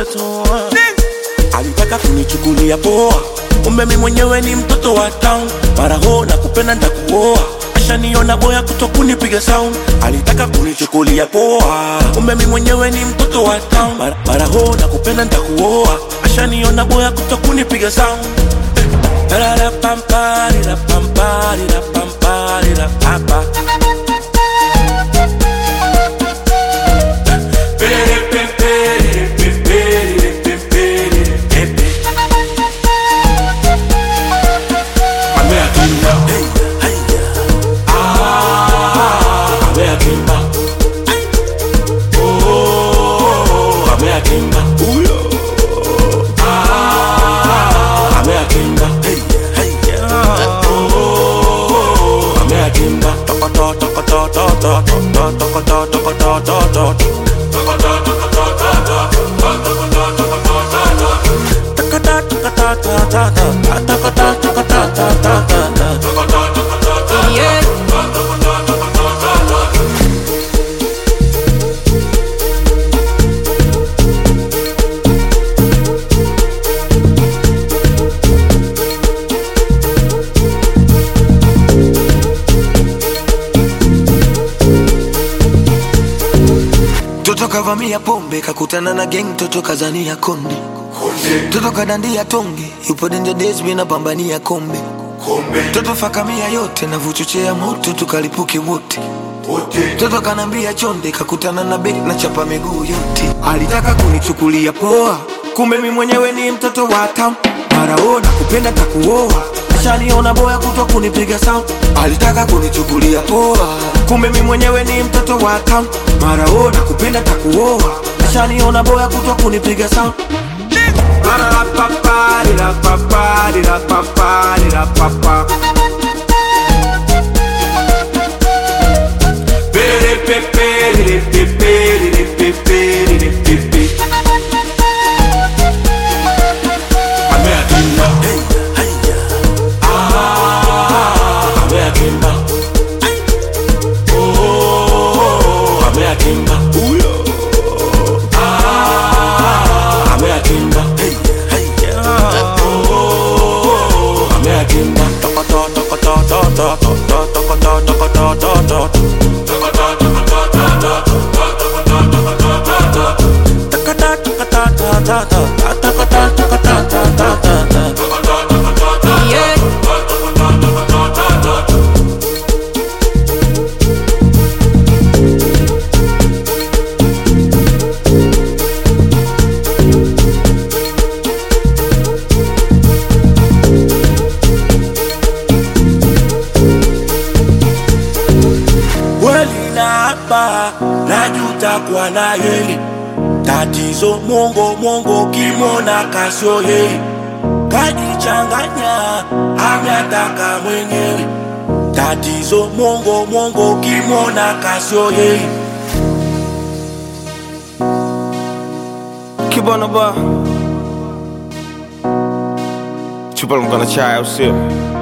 utatoa. Alitaka kunichukulia poa, kumbe mi mwenyewe ni mtoto wa town. Mara ho na kupenda ntakuoa, ashaniona boya kuto kunipiga sound. Alitaka kunichukulia poa, kumbe mi mwenyewe ni mtoto wa town. Mara, mara ho na kupenda ntakuoa, ashaniona boya kuto kunipiga sound. Ra pam pa ra pam pa ra pam pa ra pa pa. Yeah. Toto kavamia pombe kakutana na gang, toto kazania konde, toto kadandia tonge, yupo danger days mina pambania kombe, toto fakamia yote na vuchochea moto tukalipuke wote, toto kanambia chonde, kakutana na bek na chapa miguu yote, alitaka kunichukulia poa, kumbe mi mwenyewe ni mtoto wa town, maraona kupenda takuoa ashaniona boya kutwa kunipiga sound, alitaka kunichukulia poa, kumbe mi mwenyewe ni mtoto wa town, maraona kupenda takuoa ashaniona boya kutwa kunipiga sound. Yeah. kweli na hapa najuta kwa na yeye tatizo mongo mongo kimona kasio yeye kajichanganya ametaka mwenyewe tatizo mongo mongo kimona kasio yeye Kibana ba Chupa mkana chai au sio?